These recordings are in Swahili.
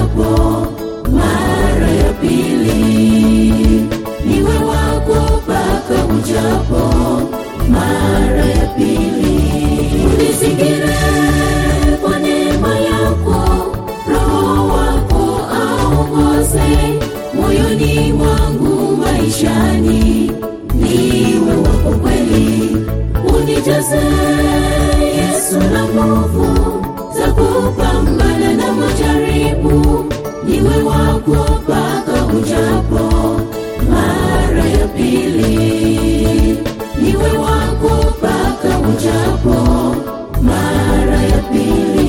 ujapo mara ya pili, niwe wako mpaka ujapo mara ya pili. Unizingire kwa neema yako, Roho wako aongoze moyoni mwangu, maishani niwe wako kweli, unijaze Yesu na nguvu za kupambana na majaribu, niwe wako mpaka ujapo mara ya pili, niwe wako mpaka ujapo mara ya pili.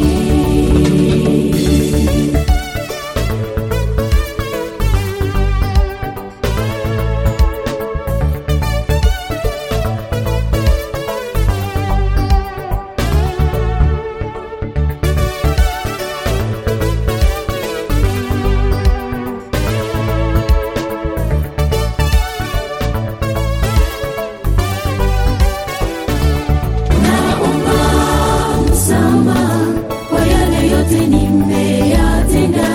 Naomba msamaha kwa yale yote nimeyatenda,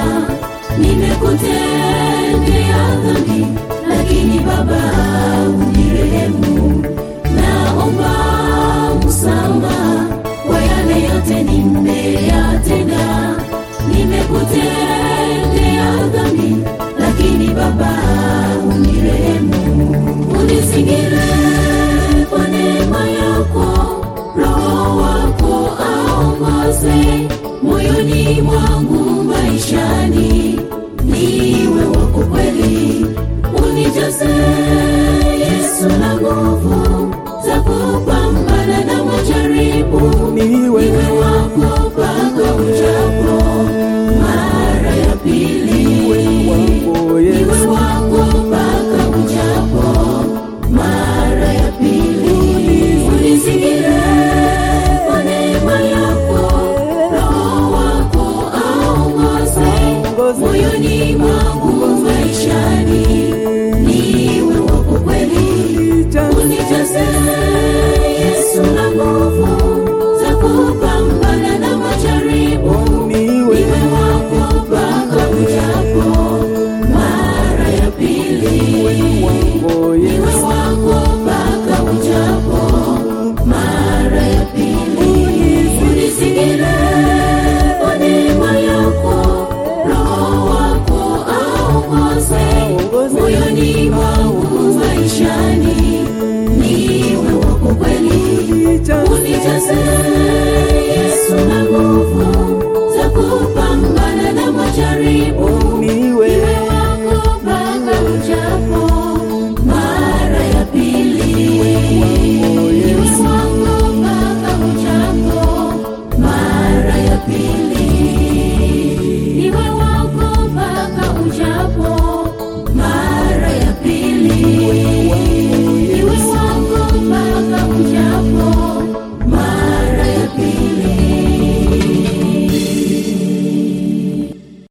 nimekutendea dhambi, lakini Baba unirehemu. Naomba msamaha kwa yale yote nimeyatenda, nimekutendea dhambi, lakini Baba unirehemu. Unizingire kwa neema yako, Roho wako aongoze moyoni mwangu, maishani niwe wako kweli, unijaze Yesu na nguvu za kupambana na majaribu, Niwe niwe wako mpaka ujapo mara ya pili, wako niwe Yesu, wako mpaka ujapo mara ya pili. Unizingire kwa neema yako, Roho wako aongoze moyoni mwangu